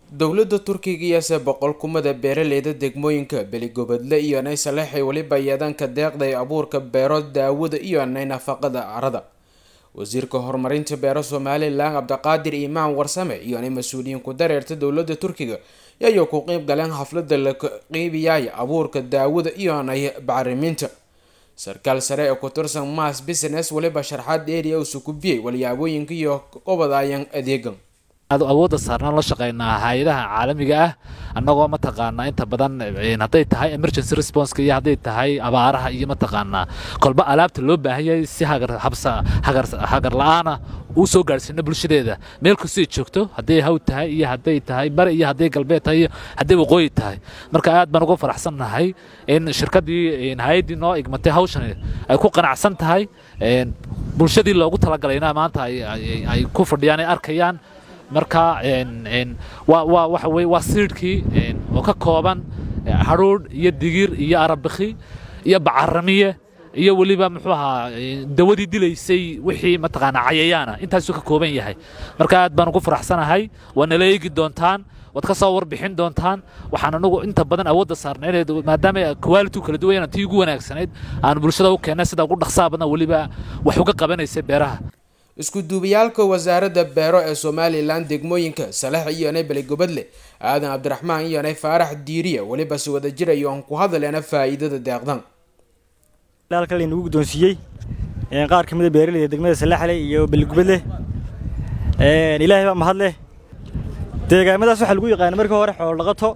dowladda turkiga iyase boqol kumada beeraleyda degmooyinka beligobadle iyo nay saleexay weliba yeedaanka deeqda ee abuurka beero daawada iyo nay nafaqada carada wasiirka horumarinta beero somalilan cabdiqaadir imaan warsame iyo nay mas-uuliyiin ku dareerta dowladda turkiga yayoo ku qeyb galeen xaflada la qeybiyay abuurka daawada iyo nay bacriminta sarkaal sare ee ku tirsan mass business weliba sharxaad area usu kubiyey walyaabooyinka iyo qobadayan adeegan awoodda saarnaan la shaqeynaa hay-adaha caalamiga ah annagoo mataqaanaa inta badan hadday tahay emergency responska iyo hadday tahay abaaraha iyo mataqaanaa kolba alaabta loo baahanyay si hagar la-aana uu soo gaadhsiino bulshadeeda meel kastay joogto hadday haw tahay iyo hadday tahay bari iyo hadday galbeed tahay iyo hadday waqooyi tahay marka aad baan uga faraxsannahay in shirkaddii hay-addii noo igmatay hawshan ay ku qanacsan tahay bulshadii loogu talagalayna maanta ay ku fadhiyaan ay arkayaan marka waa waxa weye waa siidhkii oo ka kooban hadhuudh iyo digir iyo arabikhi iyo bacaramiye iyo weliba muxuu ahaa dawadii dilaysay wixii mataqaanaa cayayaana intaasuu ka kooban yahay marka aad baan ugu faraxsanahay waa nala eegi doontaan waad ka soo warbixin doontaan waxaan anagu inta badan awoodda saarna inay maadaama quality kala duwan tii ugu wanaagsanayd aan bulshada u keennay sida ugu dhaqsaha badan weliba wax uga qabanaysa beeraha isku duubayaalka wasaaradda beero ee somalilan degmooyinka salax iyonay beligobadle aadan cabdiraxmaan iyonay faarax diiriya weliba si wada jirayo aan ku hadaleena faa'iidada deeqdan halkan laynagu guddoonsiiyey qaar ka mida beeraleyda degmada salaxle iyo beligubadle ilaahay baa mahad leh deegaamadaas waxaa lagu yaqaana markii hore xoolodhaqato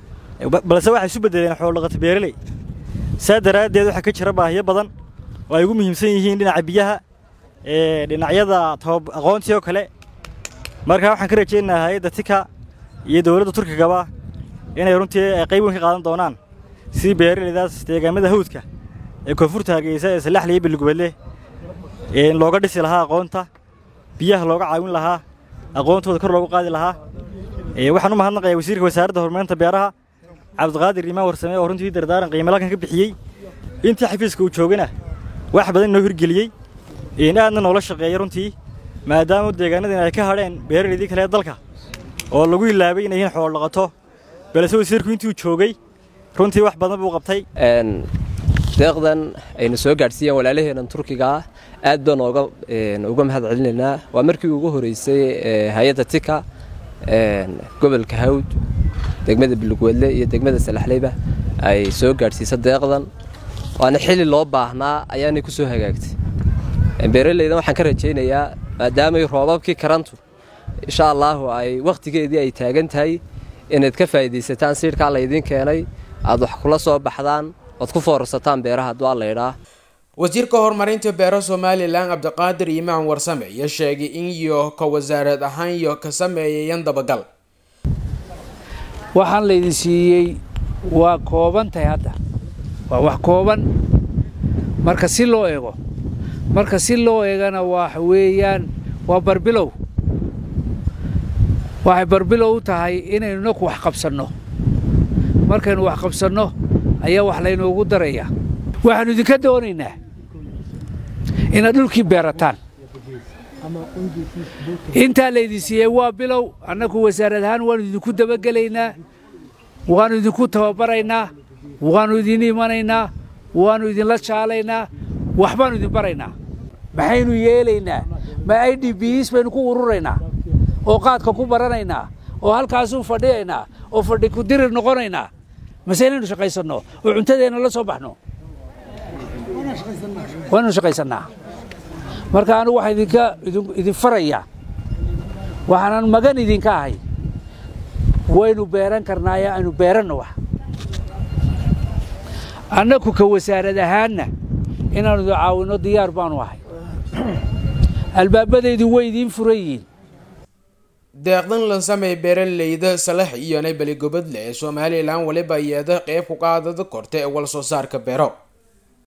balse waxay isu beddeleen xoolodhaqato beeraley saa daraaddeed waxaa ka jira baahiyo badan oo ay ugu muhiimsan yihiin dhinaca biyaha dhinacyada aqoontii oo kale markaa waxaan ka rajaynayaa hay-adda tika iyo dowladda turkigaba inay runtii qayb weyn ka qaadan doonaan sidii beeraleydaas deegaamada hawdka ee koonfurta hargeysa ee salaxle iyo beligubadle looga dhisi lahaa aqoonta biyaha looga caawin lahaa aqoontooda kor loogu qaadi lahaa waxaan u mahadnaqayaa wasiirka wasaaradda horumarinta beeraha cabdiqaadir imaan warsame oo runtii dardaaran qiimalalkan ka bixiyey intii xafiiska uu joogana wax badan inoo hirgeliyey aadna noola shaqeeya runtii maadaama deegaanadin ay ka hadheen beeraleydii kale ee dalka oo lagu ilaabay inay yihiin xoolo dhaqato balse wasiirku intuu joogay runtii wax badan buu qabtay deeqdan ayna soo gaadhsiiyeen walaalaheenan turkiga ah aad baan ooga uga mahad celinaynaa waa markii ugu horeysay hay-adda tika gobolka hawd degmada bilugweedle iyo degmada salaxleyba ay soo gaadhsiisa deeqdan waana xili loo baahnaa ayaanay ku soo hagaagtay beeraleydan waxaan ka rajaynayaa maadaamay roobabkii karantu insha allaahu ay wakhtigeedii ay taagan tahay inaad ka faa'iidaysataan siidhkaa laydiin keenay aad wax kula soo baxdaan oad ku foorarsataan beeraha hadduu allaydhaa wasiirka horumarinta beero somalilan cabdiqaadir imaan warsame iyo sheegay in iyo ka wasaarad ahaan iyo ka sameeyayan dabagal waxaan laydin siiyey waa kooban tahay hadda waa wax kooban marka si loo eego marka si loo eegana waxa weeyaan waa barbilow waxay barbilow u tahay inaynu naku wax qabsanno markaynu wax qabsanno ayaa wax laynoogu daraya waxaannu idinka doonaynaa inaad dhulkii beerataan intaa laydin siiyey waa bilow annagu wasaarad ahaan waannu idinku dabagelaynaa waannu idinku tababaraynaa waannu idin imanaynaa waannu idinla jaalaynaa waxbaannu idin baraynaa maxaynu yeelaynaa ma i d bs baynu ku ururaynaa oo qaadka ku baranaynaa oo halkaasuu fadhiyaynaa oo fadhi ku dirir noqonaynaa mase inaynu shaqaysanno oo cuntadeenna la soo baxno waannu shaqaysannaa marka anugu waxaa idinka idin farayaa waxaanan magan idinka ahay waynu beeran karnaaye aynu beeranno wax annagu ka wasaarad ahaanna inaannu idin caawinno diyaar baanu ahay albaabadaydu way idiin furan yihiin deeqdan lansamey beeraleyda salax iyonay beligobadle ee somalilan weliba iyada qeyb ku qaadada korta ee wal soo saarka beero